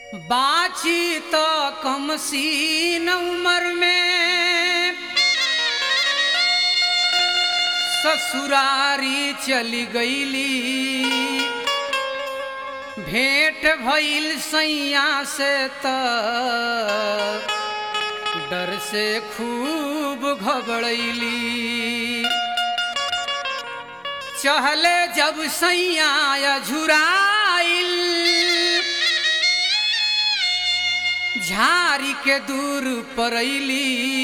बाची तो कम सीन उम्र में ससुरारी चली गईली भेंट भइल सैया से त डर से खूब घबरैली चहले जब सैया झुराइल झारी के दूर परैली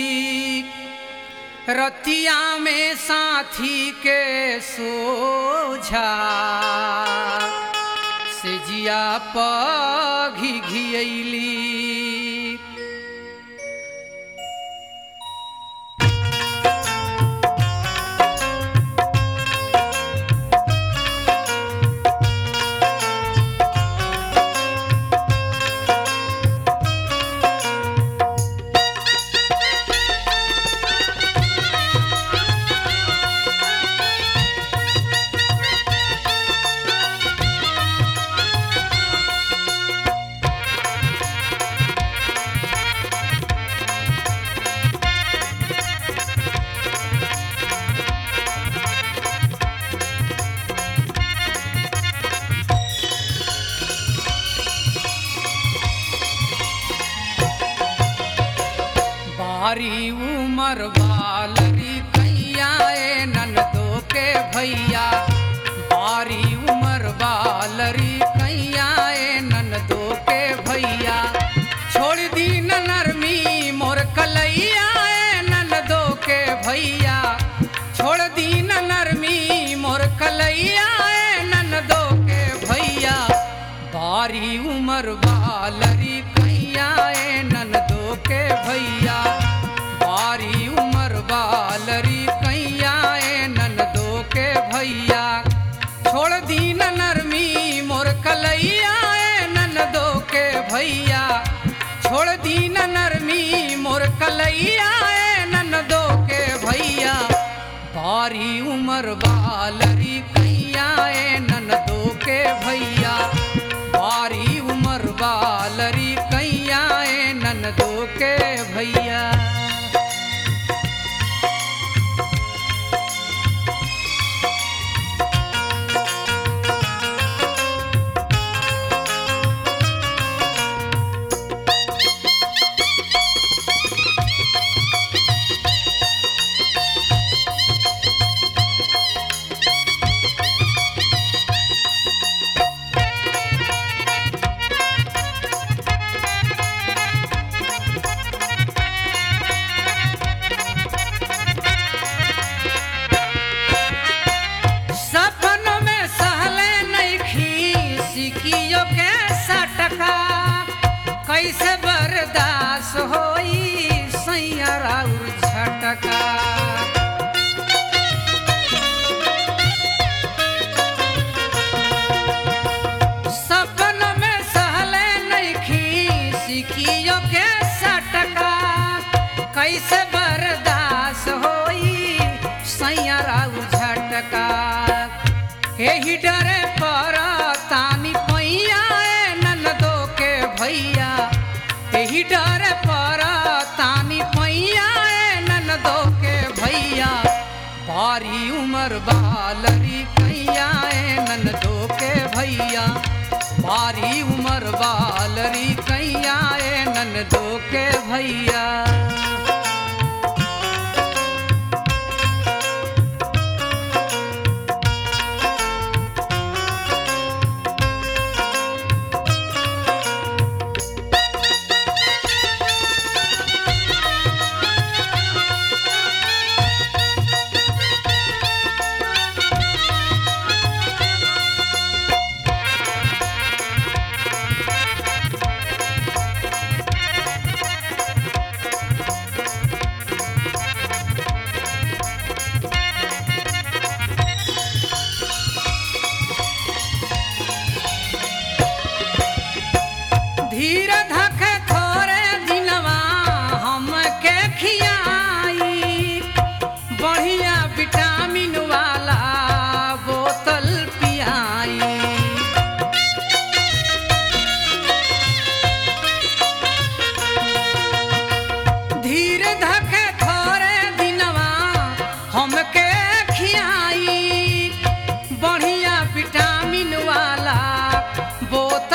रतिया में साथी के सोझा से जिया पघी घियली बारी उमर वालरी कैया ए ननदो के भैया बारी उमर वालरी कैया ए ननदो के भैया छोड़ दी न नरमी मोर कलैया ए ननदो के भैया छोड़ दी न नरमी मोर कलैया ए ननदो के भैया बारी उमर वालरी कैया ए ननदो के भैया बारी उमर वालरी कैया ए ननदो के भैया छोड़ दी न नरमी मोर कलैया ए ननदो के भैया छोड़ दी न नरमी मोर कलैया ए ननदो के भैया बारी उमर वालरी कैया ए ननदो के भैया बारी उमर वालरी कैया ए ननदो के भैया सपन में सहले नहीं सिकियो के सटका कैसे बर्दाश्त होई सैया राउर झटका सपन में सहले नहीं सिकियो के सटका कैसे बर्दाश्त होई सैया राउर झटका एही डरे पर तानी पैया ए ननदो के भैया एही डरे पर तानी पैया ए ननदो के भैया बारी उमर बालरी कैया ए ननदो के भैया बारी उमर बालरी कैया ए ननदो के भैया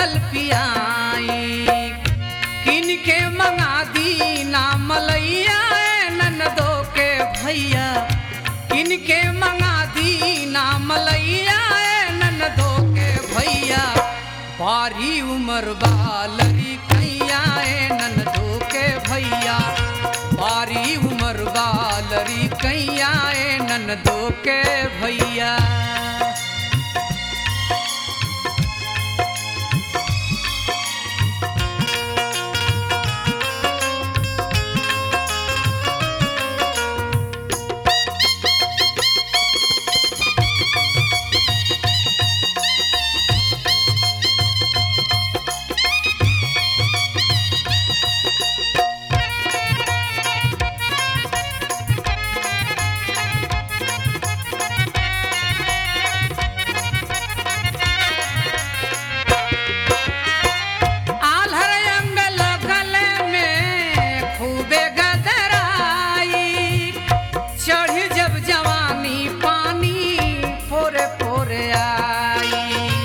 बोतल पियाई किन के मंगा दी ना मलैया ए ननदो के भैया किन के मंगा दी ना मलैया ए ननदो के भैया बारी उमर बालरी कैया ए ननदो के भैया बारी उमर बालरी कैया ए ननदो के भैया आल्हर अंगल गले में खूबे गदराई चढ़ी जब जवानी पानी पोरे पोरे आई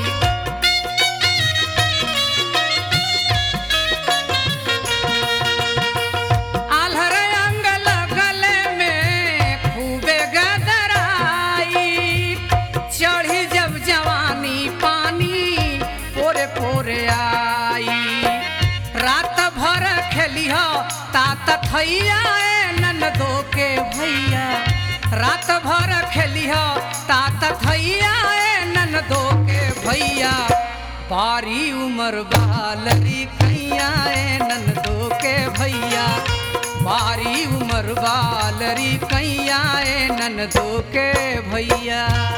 आल्हर अंगल गले में खूबे गदराई चढ़ी जब जवानी पानी पोरे पोरे आई रात भर खेलिह तात थैया ए ननदो के भैया रात भर खेलिह तात थैया ए ननदो के भैया बारी उमर बालरी कैया ए ननदो के भैया बारी उमर बालरी कैया ए ननदो के भैया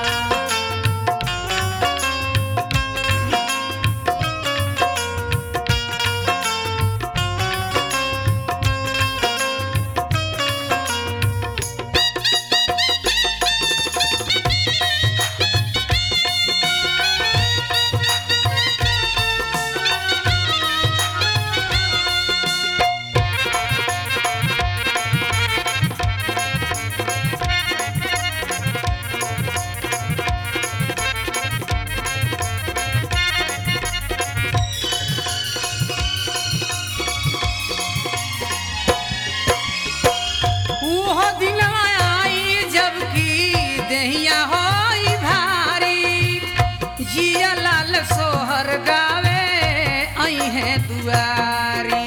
उहो दिनवा आई जबकि देहिया होई भारी जिया लाल सोहर गावे आई है दुआरी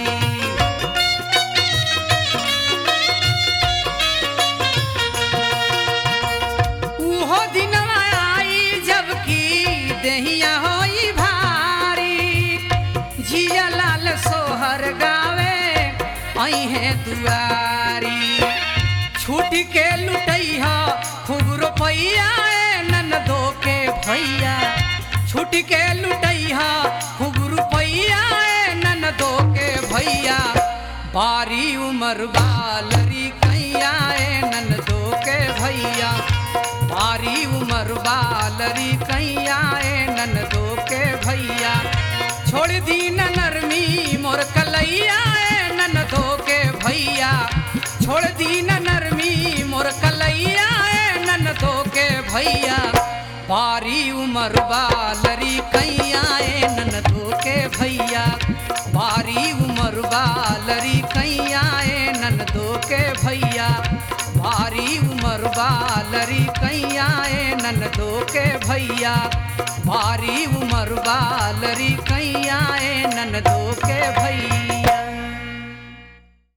उहो दिनवा आई जबकि देहिया होई भारी जिया लाल सोहर गावे आई है दुआरी छूट के लुटैया खूब रुपैया ए ननदो के भैया छूट के लुटैया खूब रुपैया ए ननदो के भैया बारी उमर बालरी कैया ए ननदो के भैया बारी उमर बालरी कैया ए ननदो के भैया छोड़ दी न नरमी मोर कलैया ए ननदो के भैया छोड़ दी न नरमी मोर कलैया ए ननदो के भैया बारी उमर बालरी कैया ए ननदो के भैया बारी उमर बालरी कैया ए ननदो के भैया भारी उमर बालरी कैया ए ननदो के भैया भारी उमर बालरी कैया